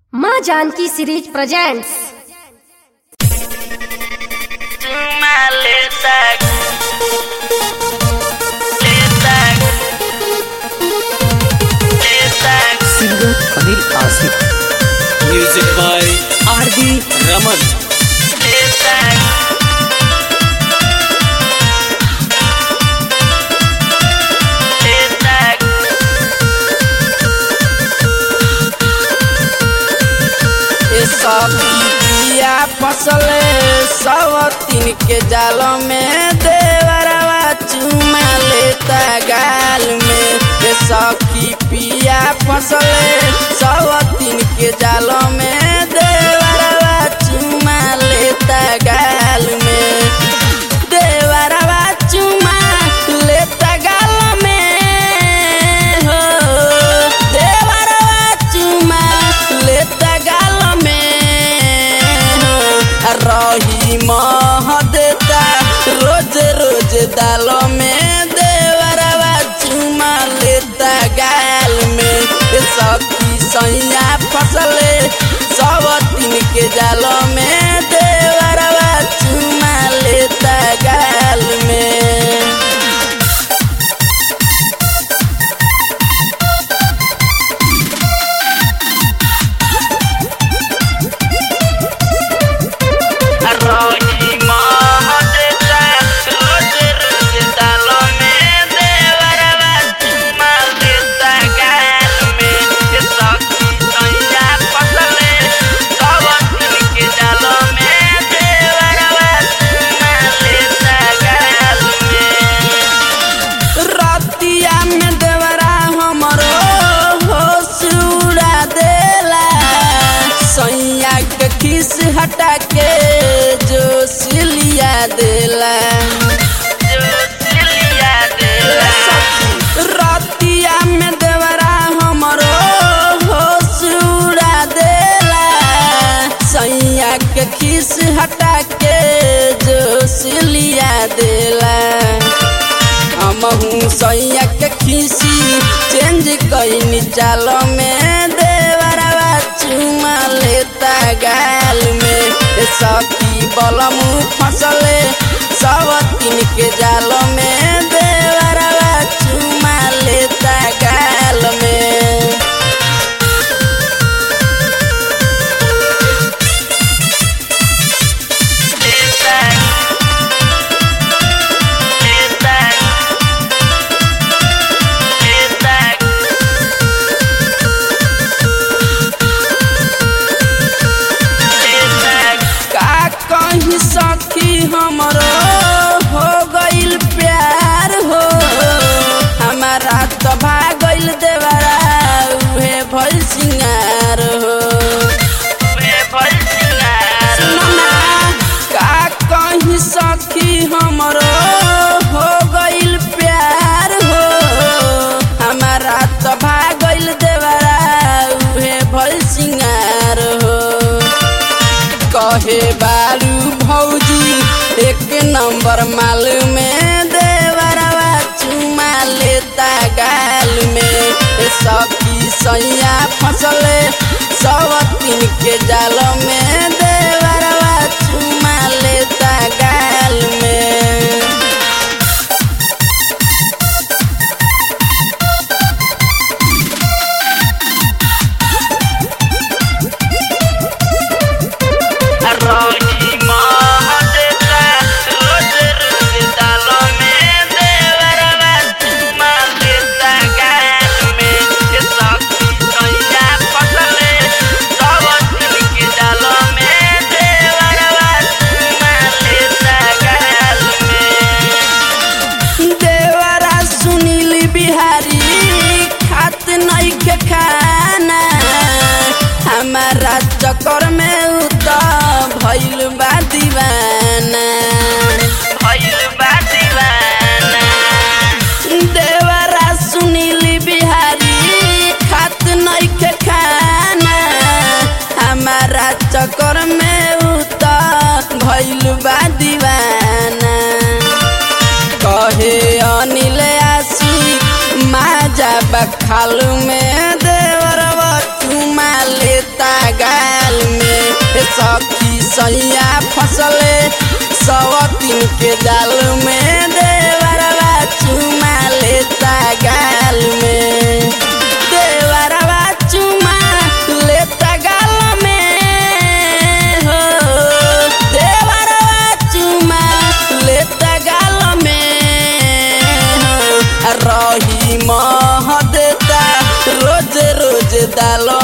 माँ Janaki series presents चुमा लेता लेता लेता singer Anil Asif music by R D Raman लेता लेता ए सखी पिया फसले सब तीन के जाल में देवरवा चुमा लेता गाल में ए सखी पिया फसले सब तीन के जाल में देवरवा चुमा लेता गाल में देवरवा चुमा लेता गाल में हो देवरवा चुमा लेता गाल में हो रही मह देता रोज रोज दाल में देवरवा चुमा लेता गाल में ए सखी सैया फसले सब तीन के जाल में देवरवा चुमा लेता गाल में रोही महदेता रोज रोज दालों में देवरवा चुमा लेता गाल में ये सखी सैया फसले सब दिन के जालों में देवरवा चुमा लेता गाल में रतिया में देवरा हमरो होश उड़ा देला सैया के खिस हटा के जोश लिया देला जो सिलिया देला रतिया में देवरा हमरो होश उड़ा देला सैया के खिस हटा के जोश लिया देला हमहू सैया के खीसी चेंज कईनी चाल में देवरवा चुमा लेता गाल में ए सखी बलमू फसले सब तीन के जाल में देवरवा चुमा लेता गाल में लेता लेता लेता लेता का कहीं सखी हमरो हो गइल प्यार हो हमारा तो भागल देवरा उहे भइल सिंगार हो वे भल सिंगार सुनना का कहीं सखी हमरो हो गइल प्यार हो हमारा तो भागल देवरा उहे भइल सिंगार हो कहे बारू भौजी एक नंबर माल में देवरवा चुमा लेता गाल में ए सखी सैया फसले सब तीन के जाल में देवरवा चुमा लेता गाल में रोही महदेता रोज रोज दालों में देवरवा चुमा लेता गाल में ये सखी सैया फसले सब दिन के दालों में देवरवा चुमा लेता गाल में देवरा सुनील बिहारी खात नहीं के खाना हमारा चक्कर में उता भइल बा दीवाना भइल बा दीवाना देवरा सुनील बिहारी खात नहीं के खाना हमारा चक्कर में उता भइल बा दीवाना कहे अनिल आशी माजा बखाल में देवरवा चुमा लेता गाल में ए सखी सैया फसले सवतीन के जाल में देवरवा चुमा लेता गाल में देवरवा चुमा लेता गाल में हो देवरवा चुमा लेता गाल में हो रही मह देता रोज रोज दाल